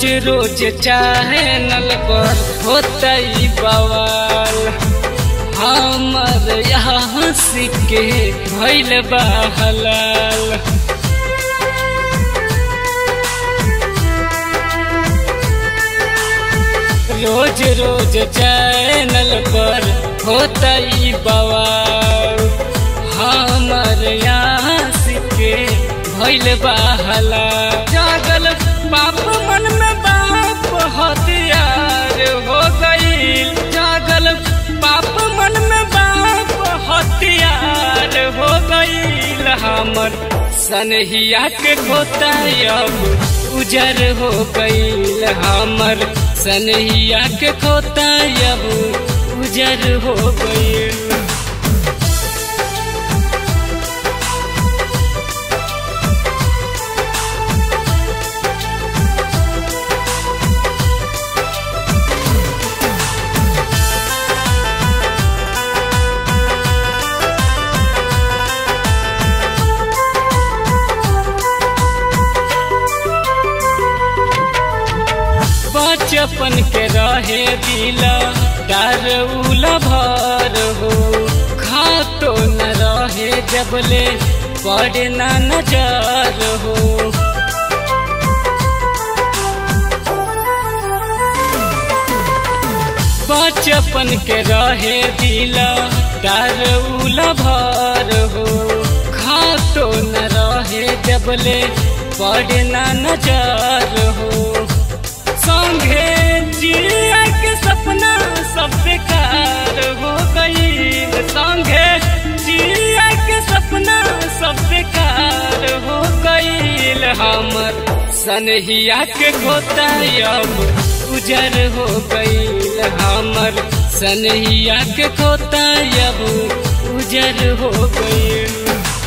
रोज channel पर होता ही बवाल हमर यहाँ सिक्के भैल बा हलाल रोज रोज चैनल पर होता ही बवाल हमर यहाँ सिक्के भैल बा हलाल जागल बाप मन में बाप हथियार हो गईल जागल बाप मन में बाप हथियार हो गईल हमर सनहिया के खोता अब उजर हो गईल हमर सनहिया के खोता अब उजर हो गईल बचपन के रहे दिला डर उला भर हो खातो न रहे जबले पड़े न नजर हो बचपन के रहे दिला डर उला भर हो खातो न रहे जबले पड़े न नजर हो संगे जिया के सपना सब बेकार हो गई संगे जिया के सपना सब बेकार हो गई हमर सनहिया के खोता अब उजर हो गई हमर सनहिया के खोता अब उजर हो गई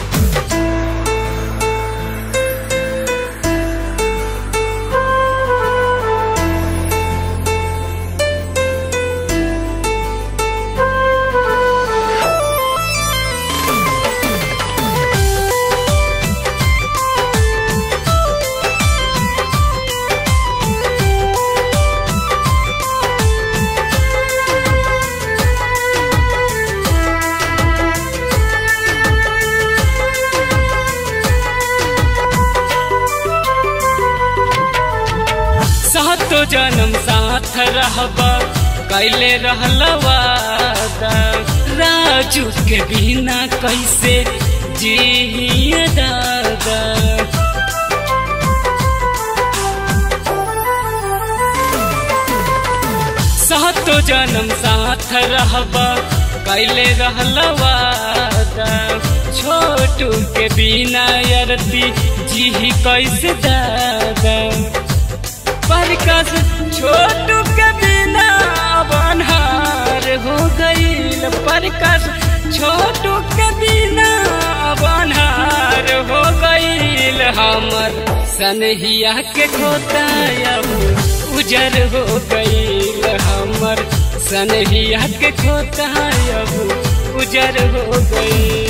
सातो जन्म साथ रहबा कैले रहल वादा राजू के बिना कैसे जिया दादा सातो जन्म साथ रहबा कैले रहल वादा छोटू के बिना यरती जी कैसे दादा परकस छोटू के बिना बनहार हो गईल परकस छोटू के बिना बनहार हो गईल हमर सनहिया के खोता अब उजर हो गईल हमर सनहिया के खोता अब उजर हो गईल